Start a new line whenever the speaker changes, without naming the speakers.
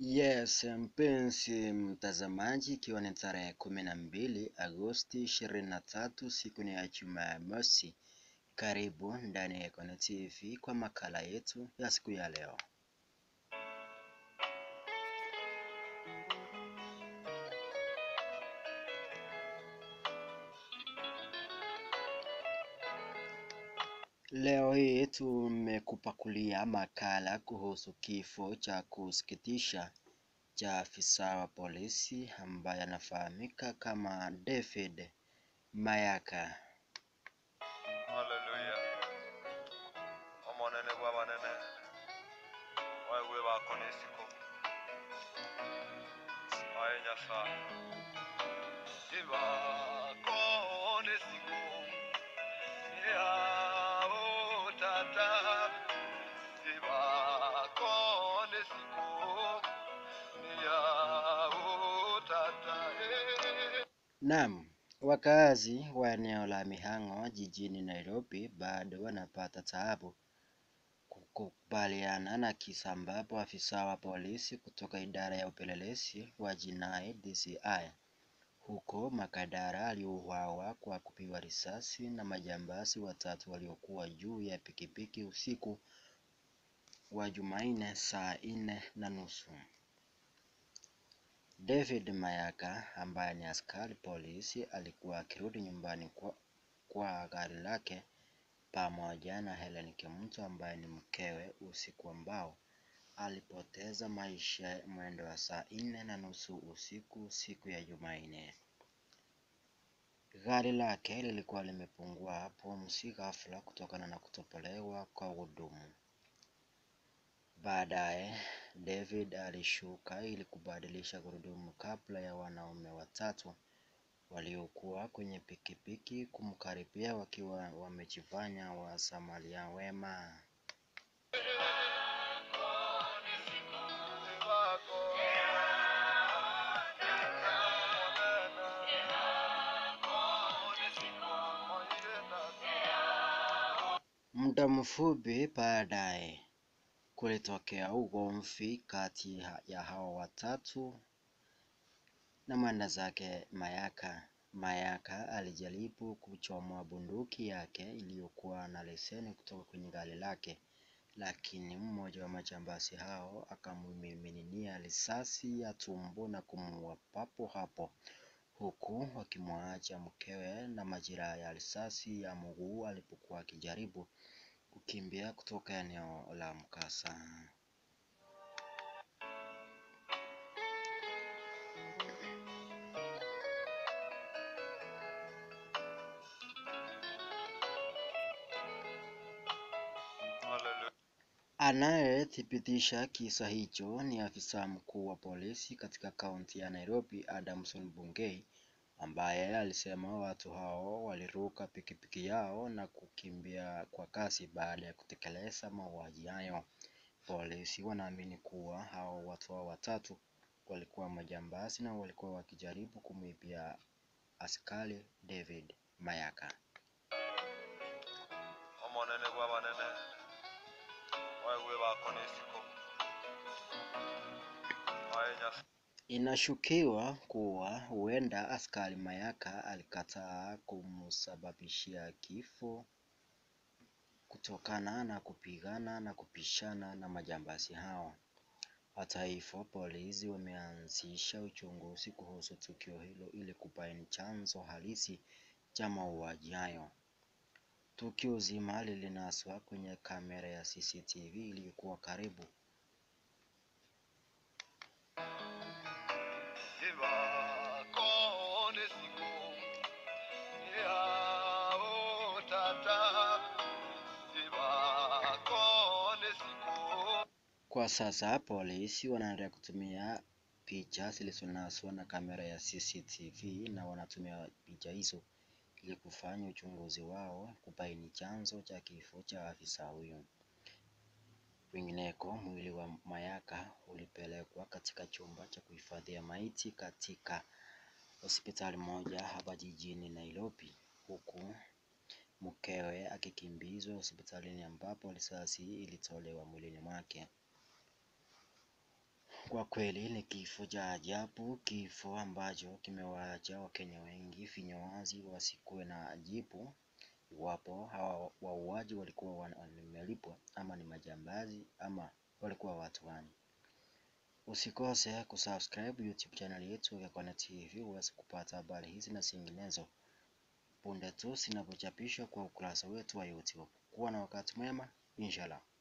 Yes, mpenzi mtazamaji, ikiwa ni tarehe kumi na mbili Agosti ishirini na tatu siku ni ya Jumamosi. Karibu ndani ya Icon TV kwa makala yetu ya siku ya leo. Leo hii tumekupakulia makala kuhusu kifo cha kusikitisha cha afisa wa polisi ambaye anafahamika kama David Mayaka.
Haleluya. Omonene bwa banene. Waigwe bakona esiko. Aye Nyasaye. Ibakona esiko. Yao tata. Ibakona esiko. Yao tata. Eh.
Naam, wakazi wa eneo la Mihang'o jijini Nairobi bado wanapata taabu kukubaliana na kisa ambapo afisa wa polisi kutoka idara ya upelelezi wa jinai DCI huko Makadara aliuawa kwa kupigwa risasi na majambazi watatu waliokuwa juu ya pikipiki usiku wa Jumanne saa nne na nusu. David Mayaka ambaye ni askari polisi alikuwa akirudi nyumbani kwa, kwa gari lake pamoja na Helen Kimuto ambaye ni mkewe usiku ambao alipoteza maisha mwendo wa saa nne na nusu usiku siku ya Jumanne. Gari lake lilikuwa limepungua pumzi ghafla kutokana na kutopolewa kwa hudumu. Baadaye David alishuka ili kubadilisha gurudumu kabla ya wanaume watatu waliokuwa kwenye pikipiki kumkaribia wakiwa wamejifanya wasamaria wema. Muda mfupi baadaye kulitokea ugomvi kati ha- ya hao watatu na mwenda zake Mayaka. Mayaka alijaribu kuchomoa bunduki yake iliyokuwa na leseni kutoka kwenye gari lake, lakini mmoja wa majambazi hao akamimininia risasi ya tumbo na kumuua papo hapo, huku wakimwacha mkewe na majeraha ya risasi ya mguu alipokuwa akijaribu kukimbia kutoka eneo la mkasa.
Haleluya.
Anayethibitisha kisa hicho ni afisa mkuu wa polisi katika kaunti ya Nairobi, Adamson Bungei, ambaye alisema watu hao waliruka pikipiki yao na kukimbia kwa kasi baada ya kutekeleza mauaji hayo. Polisi wanaamini kuwa hao watu hao watatu walikuwa majambazi na walikuwa wakijaribu kumwibia askari David Mayaka.
omonene bwa banene waigwe bakona esiko aye Nyasaye.
Inashukiwa kuwa huenda askari Mayaka alikataa kumsababishia kifo kutokana na kupigana na kupishana na majambazi hao. Hata hivyo, polisi wameanzisha uchunguzi kuhusu tukio hilo ili kubaini chanzo halisi cha mauaji hayo. Tukio zima lilinaswa kwenye kamera ya CCTV iliyokuwa karibu
Ibakona esiko yao tata. Ibakona esiko
Kwa sasa polisi wanaendelea kutumia picha zilizonaswa na kamera ya CCTV na wanatumia picha hizo ili kufanya uchunguzi wao kubaini chanzo cha kifo cha afisa huyo. Kwingineko, mwili wa Mayaka ulipelekwa katika chumba cha kuhifadhia maiti katika hospitali moja hapa jijini Nairobi, huku mkewe akikimbizwa hospitalini ambapo risasi ilitolewa mwilini mwake. Kwa kweli ni kifo cha ajabu, kifo ambacho kimewaacha Wakenya wengi vinywa wazi wasikuwe na jibu iwapo hawa wauaji walikuwa wamelipwa ama ni majambazi ama walikuwa watu gani. Usikose kusubscribe YouTube channel yetu ya Kona TV uweze kupata habari hizi na zinginezo punde tu zinapochapishwa kwa ukurasa wetu wa YouTube. Kuwa na wakati mwema, inshallah.